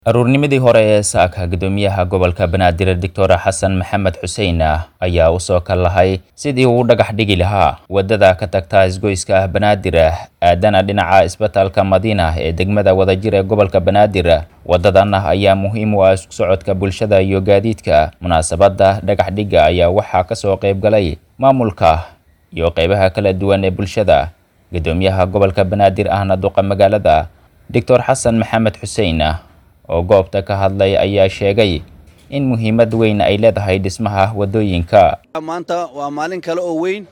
aruurnimadii hore ee saaka guddoomiyaha gobolka banaadir doctor xasan maxamed xuseen ayaa u soo kal lahay sidii uu dhagax dhigi lahaa waddada ka tagta isgoyska banaadir aadana dhinaca isbitaalka madiina ee degmada wadajir ee gobolka banaadir waddadan ayaa muhiim u ah isku socodka bulshada iyo gaadiidka munaasabadda dhagax dhigga ayaa waxaa kasoo qayb galay maamulka iyo qeybaha kala duwan ee bulshada guddoomiyaha gobolka banaadir ahna duqa magaalada doctor xasan maxamed xuseen oo goobta ka hadlay ayaa sheegay in muhiimad weyn ay leedahay dhismaha waddooyinka maanta waa maalin kale oo weyn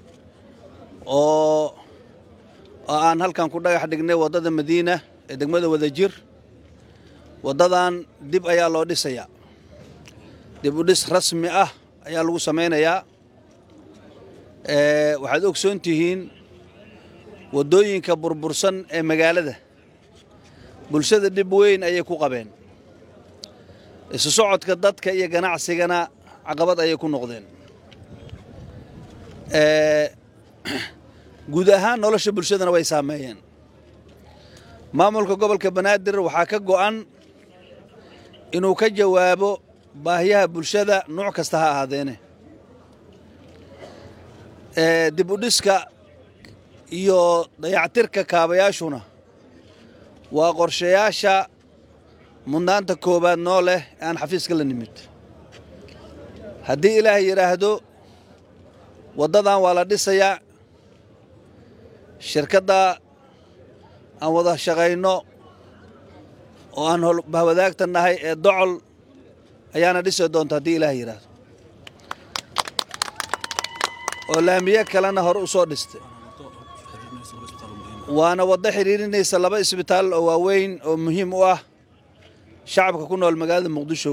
oo oo aan halkan ku dhagax dhignay waddada madiina ee degmada wadajir waddadan dib ayaa loo dhisayaa dib u dhis rasmi ah ayaa lagu samaynayaa waxaad ogsoon tihiin waddooyinka burbursan ee magaalada bulshada dhib weyn ayay ku qabeen isu socodka dadka iyo ganacsigana caqabad ayay ku noqdeen guud ahaan nolosha bulshadana way saameeyeen maamulka gobolka banaadir waxaa ka go'an inuu ka jawaabo baahiyaha bulshada nuuc kasta ha ahaadeene dib u dhiska iyo dayactirka kaabayaashuna waa qorshayaasha mudnaanta koowaad noo leh ee aan xafiiska la nimid haddii ilaahay yidhaahdo waddadan waa la dhisayaa shirkadda aan wada shaqayno oo aan bahwadaagta nahay ee docol ayaana dhisi doonta haddii ilaahay yidhaahdo oo laamiye kalena hore u soo dhistay waana waddo xidhiirinaysa laba isbitaal oo waaweyn oo muhiim u ah shacabka ku nool magaalada muqdisho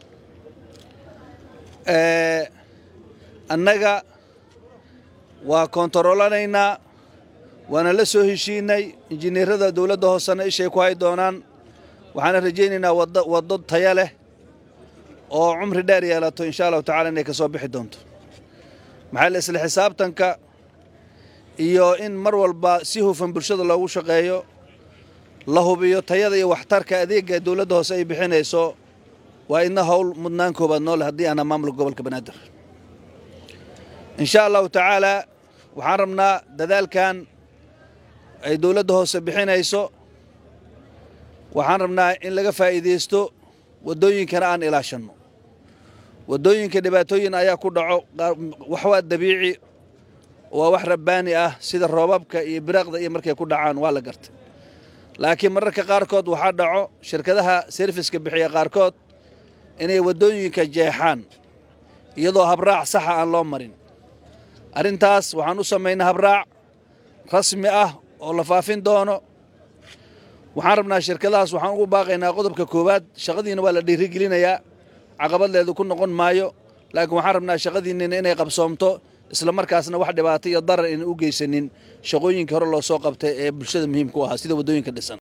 annaga waa koontaroolanaynaa waana la soo heshiinay injineerada dowladda hoosena ishay ku hay doonaan waxaana rajaynaynaa waddo taya leh oo cumri dheer yeelato insha allahu tacala inay ka soo bixi doonto maxaa la isla xisaabtanka iyo in mar walba si hufan bulshada loogu shaqeeyo la hubiyo tayada iyo waxtarka adeega dowladda hoose ay bixinayso waa idna howl mudnaan koobaad noole haddii aana maamulka gobolka banaadir insha allahu tacaalaa waxaan rabnaa dadaalkan ay dowladda hoose bixinayso waxaan rabnaa in laga faa'iidaysto waddooyinkana aan ilaashanno waddooyinka dhibaatooyin ayaa ku dhaco wax waa dabiici waa wax rabbaani ah sida roobabka iyo biraaqda iyo markay ku dhacaan waa la gartay laakiin mararka qaarkood waxaa dhaco shirkadaha serviska bixiya qaarkood inay waddooyinka jeexaan iyadoo habraac saxa aan loo marin arrintaas waxaan u samaynaa habraac rasmi ah oo la faafin doono waxaan rabnaa shirkadahaas waxaan ugu baaqaynaa qodobka koowaad shaqadiina waa la dhiirigelinayaa caqabadleedu ku noqon maayo laakiin waxaan rabnaa shaqadiinnina inay qabsoomto isla markaasna wax dhibaato iyo darar ayna u geysanin shaqooyinkii hore loo soo qabtay ee bulshada muhiimka u ahaa sida waddooyinka dhisan